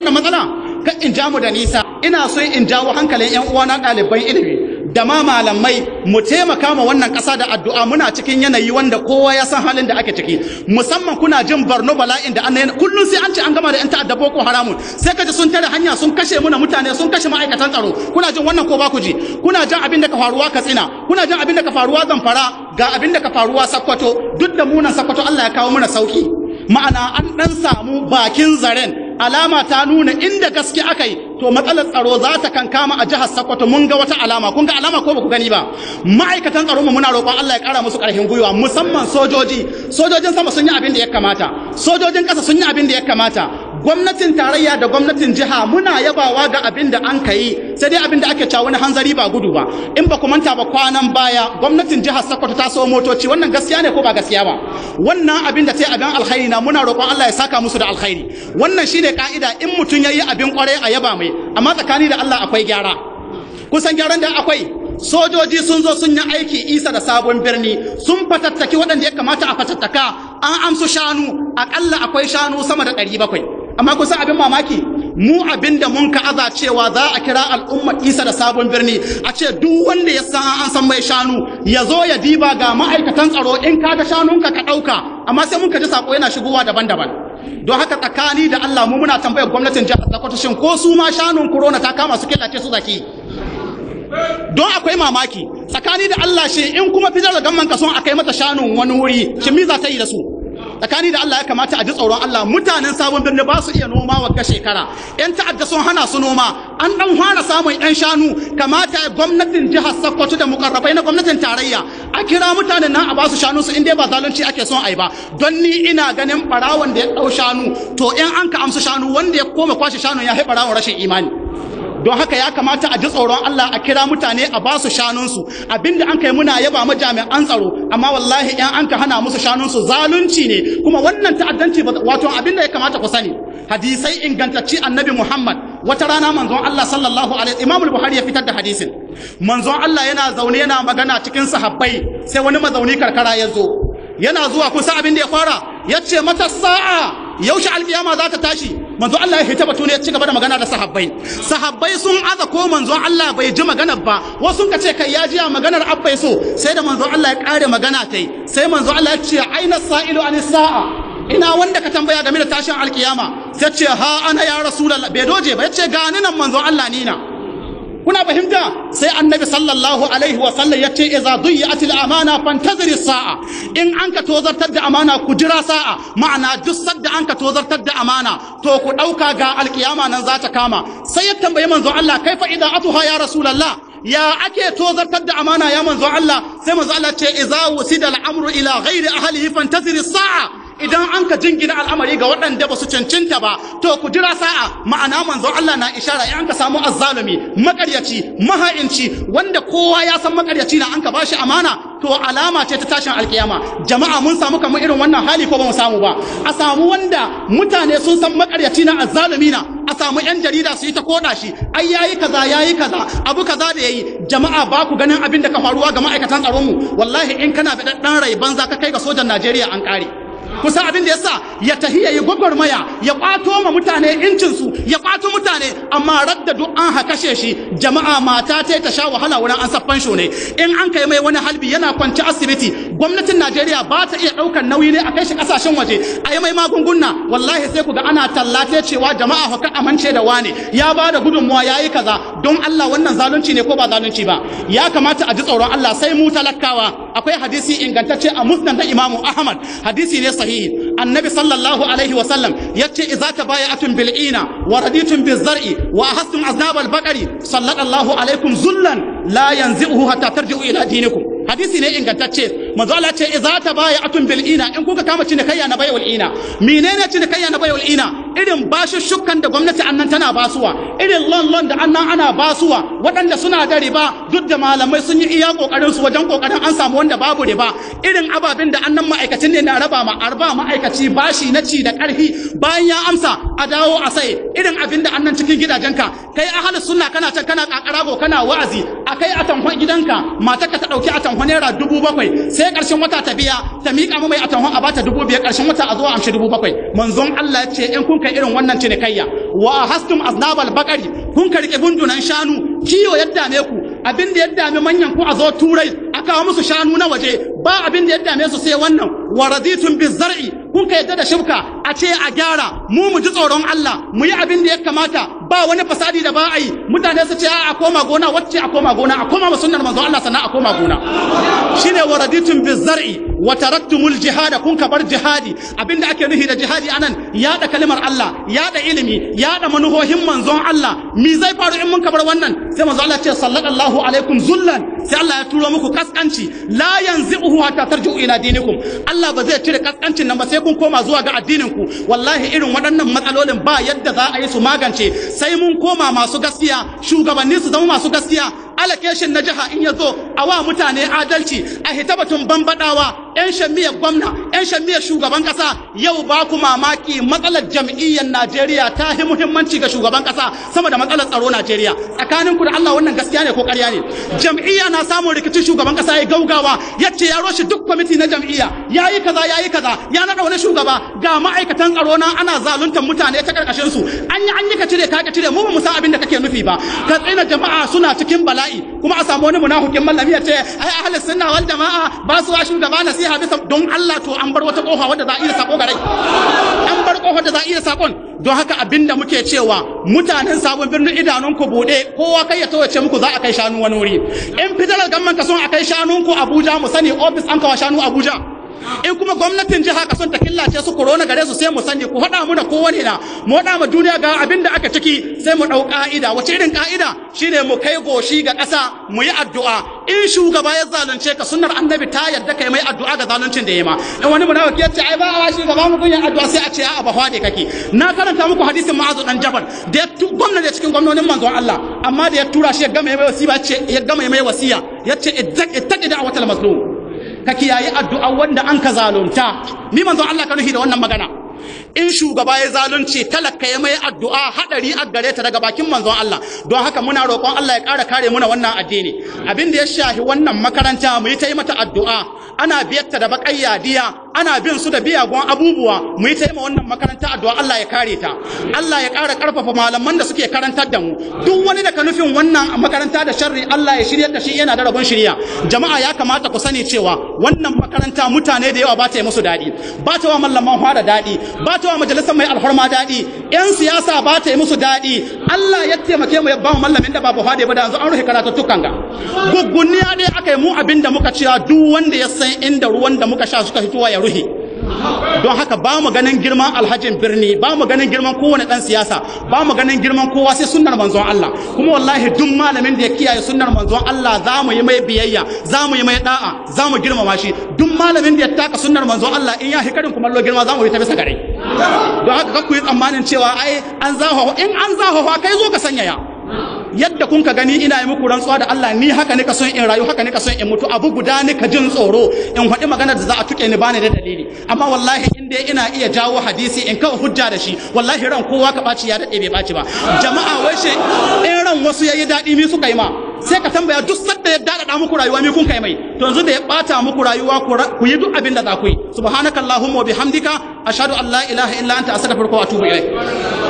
matsala ka in ja mu da nisa ina so in jawo hankalin yan uwana ɗaliban ilimi da ma malamai mu taimaka ma wannan ƙasa da addu'a muna cikin yanayi wanda kowa ya san halin da ake ciki musamman kuna jin Borno bala'in da an kullum sai an ce an gama da yan ta'adda Boko Haramun sai kaji sun tare hanya sun kashe muna mutane sun kashe ma'aikatan tsaro kuna jin wannan ko ba ku ji kuna jin abin da ka faruwa Katsina kuna jin abin da ka faruwa Zamfara ga abin da ka faruwa Sokoto duk da munan Sokoto Allah ya kawo mana sauki ma'ana an dan samu bakin zaren alama ta nuna inda gaske aka yi to matsalar tsaro za ta kankama a jihar Sokoto mun ga wata alama kun ga alama ko ba ku gani ba ma'aikatan tsaro mu muna roƙon Allah ya ƙara musu ƙarfin gwiwa musamman sojoji sojojin sama sun yi abin da ya kamata sojojin ƙasa sun yi abin da ya kamata gwamnatin tarayya da gwamnatin jiha muna yabawa ga abin da an kai sai dai abin da ake cewa wani hanzari ba gudu ba in ba ku manta ba kwanan baya gwamnatin jihar Sokoto ta so motoci wannan gaskiya ne ko ba gaskiya ba wannan abin da ta yi abin alkhairi na muna roƙon Allah ya saka musu da alkhairi wannan shine ka'ida in mutum yayi abin kwarai a yaba mai amma tsakani da Allah akwai gyara kusan gyaran da akwai sojoji sun zo sun yi aiki isa da sabon birni sun fatattaki waɗanda ya kamata a fatattaka an amsu shanu aƙalla akwai shanu sama da ɗari bakwai amma kusan abin mamaki mu abin da mun ka'aza cewa za a kira al'umma isa da sabon birni a ce duk wanda ya san an san mai shanu ya zo ya diba ga ma'aikatan tsaro in ka ga shanunka ka ɗauka amma sai mun ka ji sako yana shigowa daban-daban don haka tsakani da Allah mu muna tambayar gwamnatin jihar Sokoto shin ko su ma shanun corona ta kama su killace su zaki don akwai mamaki tsakani da Allah shi in kuma fitar da gamman ka son akai mata shanun wani wuri shi mi za ta yi da su tsakani da Allah ya kamata a ji tsoron Allah mutanen sabon birni ba su iya noma wa shekara yan ta'adda sun hana su noma an dan fara samun yan shanu kamata gwamnatin jihar Sokoto da mukarrabai na gwamnatin tarayya a kira mutanen nan a ba su shanu su in dai ba zalunci ake son ai ba don ni ina ganin barawon da ya dau shanu to in an ka amsu shanu wanda ya koma kwashe shanu ya haifa barawon rashin imani don haka ya kamata a ji tsoron Allah a kira mutane a ba su shanunsu abinda an kai muna yaba ma jami'an tsaro amma wallahi in an ka hana musu shanunsu zalunci ne kuma wannan ta'addanci wato abinda ya kamata ku sani hadisai ingantacci annabi Muhammad wata rana manzon Allah sallallahu alaihi Imam Buhari ya fitar da hadisin manzon Allah yana zaune yana magana cikin sahabbai sai wani mazauni karkara ya zo yana zuwa kusa abin da ya fara ya ce mata sa'a yaushe alkiyama za ta tashi manzo Allah ya hita batu ne ya ci gaba da magana da sahabbai sahabbai sun aza ko manzo Allah bai ji maganar ba wasu ka ce kai ya ji maganar abbai so sai da manzo Allah ya kare magana tai sai manzo Allah ya ce aina sa'ilu an sa'a ina wanda ka tambaya game da tashin alkiyama sai ce ha ana ya rasulullah bai doje ba ya ce ga ni nan manzo Allah ni na kuna fahimta sai annabi sallallahu alaihi wa sallam ya ce idza duyi'atil amana fantaziri sa'a in an ka tozartar da amana ku jira sa'a ma'ana duk sadda an ka tozartar da amana to ku dauka ga alkiyama nan za ta kama sai ya tambayi manzo Allah kaifa idza atuha ya rasulullah ya ake tozartar da amana ya manzo Allah sai manzo Allah ce idza wusida al-amru ila ghairi ahlihi fantaziri sa'a idan an ka jingina al'amari ga waɗanda ba su cancanta ba to ku jira sa'a ma'ana manzo Allah na ishara in an ka samu azzalumi makaryaci maha'inci wanda kowa ya san makaryaci na an ka bashi amana to alama ce ta tashin alkiyama jama'a mun samu kamar irin wannan hali ko ba mu samu ba a samu wanda mutane sun san makaryaci na azzalumi na a samu yan jarida su yi ta koda shi ai yayi kaza yayi kaza abu kaza da yayi jama'a ba ku ganin abin da ka faruwa ga ma'aikatan tsaron mu wallahi in kana da dan rai banza ka kai ga sojan Najeriya an kare kusa abin da yasa ya tahi ya yi gwagwarmaya ya kwato ma mutane incinsu ya kwato mutane amma radda duk an hakashe shi jama'a mata ta ta sha wahala wurin an saffan shi ne in an kai mai wani halbi yana kwanci asibiti gwamnatin Najeriya ba ta iya ɗaukar nauyi ne a kai shi ƙasashen waje a yi mai magunguna wallahi sai ku ga ana tallate cewa jama'a haka amince da wane ya ba da gudunmuwa ya yi kaza don Allah wannan zalunci ne ko ba zalunci ba ya kamata a ji tsoron Allah sai mu talakawa akwai hadisi ingantacce a musnad na Imamu Ahmad hadisi ne sahihi annabi sallallahu alaihi wa sallam yace idza tabaya'atun bil ina wa raditum biz zar'i wa ahastum aznab al baqari sallallahu alaikum zullan la yanzi'uhu hatta tarji'u ila dinikum hadisi ne ingantacce manzo Allah ce idza tabaya'atun bil ina in kuka kama cinikayya na bayul ina menene cinikayya na bayul ina irin bashushukan da gwamnati annan tana basuwa irin lon lon da annan ana basuwa waɗanda suna da riba duk da malamai sun yi iya kokarin su wajen kokarin an samu wanda babu riba irin ababen da annan ma'aikacin ne na raba ma arba ma'aikaci bashi na ci da ƙarfi bayan ya amsa a dawo a sai irin abin da annan cikin gidajenka kai ahalus sunna kana can kana kakarago kana wa'azi a akai atanhon gidanka matarka ta dauki atanhon naira dubu bakwai sai karshen wata ta biya ta miƙa mu mai atanhon a bata dubu biyar karshen wata a zo amshi dubu bakwai manzon Allah ya ce in kun kai irin wannan cinikayya wa hastum aznabal bakari kun ka rike bundunan shanu kiyo ya dame ku abin da ya dame manyan ku a zo turai a kawo musu shanu na waje ba abin da ya dame su sai wannan wa raditun bizar'i kun ka yadda da shibka a ce a gyara mu mu ji tsoron Allah mu yi abin da ya kamata ba wani fasadi da ba a yi mutane su ce a koma gona wacce a koma gona a koma sunnar manzo Allah sannan a koma gona shine wa raditun bizar'i wa taraktumul jihada kun ka bar jihadi abinda ake nufi da jihadi anan yada kalimar Allah yada ilimi yada manuhohin manzon Allah mi zai faru in mun ka bar wannan sai manzo Allah ce sallallahu alaikum zullan sai Allah ya turo muku kaskanci la yanzi'uhu hatta tarji'u ila dinikum Allah ba zai cire kaskancin nan ba sai kun koma zuwa ga addinin ku wallahi irin waɗannan matsalolin ba yadda za a yi su magance sai mun koma masu gaskiya shugabanni su zama masu gaskiya allocation na jiha in ya zo a wa mutane adalci a hitabatun bambadawa yan shammiyar gwamna yan shammiyar shugaban kasa yau ba ku mamaki matsalar jam'iyyar Najeriya ta yi muhimmanci ga shugaban kasa sama da matsalar tsaro Najeriya tsakanin ku da Allah wannan gaskiya ne ko ƙarya ne jam'iyya na samun rikicin shugaban kasa ya gaugawa yace ya roshi duk kwamiti na jam'iyya yayi kaza yayi kaza ya naɗa wani shugaba ga ma'aikatan tsaro na ana zaluntar mutane ta karkashin su an yi an yi ka cire ka ka cire mu ba mu san abin da kake nufi ba ka tsina jama'a suna cikin bala'i kuma a samu wani munafikin mallami ya ce ai ahlus sunna wal jama'a ba su wa shugaba nasiha bisa don Allah to an bar wata kofa wadda za a iya sako garai an bar kofar da za a iya sakon don haka abinda muke cewa mutanen sabon birnin idanun ku bude kowa kai ya tawace muku za a kai shanu wani wuri in federal government ka son a kai shanun ku Abuja mu sani office an kawo shanu Abuja in kuma gwamnatin jiha ka son ta killace su corona gare su sai mu sani ku faɗa muna kowane na mu faɗa ma duniya ga abin da aka ciki sai mu ɗau ƙa'ida wace irin ƙa'ida shine mu kai goshi ga ƙasa mu yi addu'a in shugaba ya zalunce ka sunnar annabi ta yarda kai mai addu'a ga zaluncin da ya ma in wani munafiki ya ce ai ba wa shugaba mu kunyan addu'a sai a ce a'a ba hwade kake na karanta muku hadisin ma'azu dan jabal da ya gwamna da cikin gwamnonin manzon Allah amma da ya tura shi ya gama mai wasiya ce ya gama mai wasiya ya ce ittaqi da'watal mazlum ka kiyaye addu'a wanda an ka zalunta ni manzon Allah ka nufi da wannan magana in shugaba ya zalunci talaka ya mai addu'a hadari a gare ta daga bakin manzon Allah don haka muna roƙon Allah ya ƙara kare muna wannan addini abin da ya shahi wannan makaranta mu yi ta yi mata addu'a ana biyarta da baƙayya diya ana bin su da biyagon abubuwa mu yi ta yi ma wannan makaranta addu'a Allah ya kare ta Allah ya ƙara ƙarfafa malaman da suke karantar da mu duk wani da ka nufin wannan makaranta da sharri Allah ya shiryar da shi yana da rabon shirya jama'a ya kamata ku sani cewa wannan makaranta mutane da yawa ba ta yi musu daɗi ba ta wa mallaman fara daɗi ba ta wa majalisar mai alfarma daɗi yan siyasa ba ta yi musu daɗi Allah ya taimake mu ya ba mu mallamin da babu fade ba da yanzu an rufe karatuttukan ga guggunniya dai aka yi mu abin da muka cewa duk wanda ya san inda ruwan da muka sha suka fitowa ya ruhe don haka ba mu ganin girman alhajin birni ba mu ganin girman kowane dan siyasa ba mu ganin girman kowa sai sunnar manzon Allah kuma wallahi duk malamin da ya kiyaye sunnar manzon Allah za mu yi mai biyayya za mu yi mai da'a za mu girmama shi duk malamin da ya taka sunnar manzon Allah in ya hikarin kuma lo girma za mu yi ta bisa gare don haka kakku yi tsammanin cewa ai an zahawa in an zahawa kai zo ka sanyaya yadda kun ka gani ina yi muku rantsuwa da Allah ni haka nika son in rayu haka nika son in mutu abu guda nika jin tsoro in faɗi magana da za a tuke ni bani da dalili amma wallahi in dai ina iya jawo hadisi in kawo hujja da shi wallahi ran kowa ka ɓaci ya daɗe bai ɓaci ba jama'a wai shi in ran wasu yayi daɗi mi suka yi ma sai ka tambaya duk sadda ya daɗaɗa muku rayuwa mi kun kai mai to yanzu da ya ɓata muku rayuwa ku yi duk abin da za ku yi subhanakallahumma wa bihamdika ashhadu an la ilaha illa anta astaghfiruka wa atubu ilaik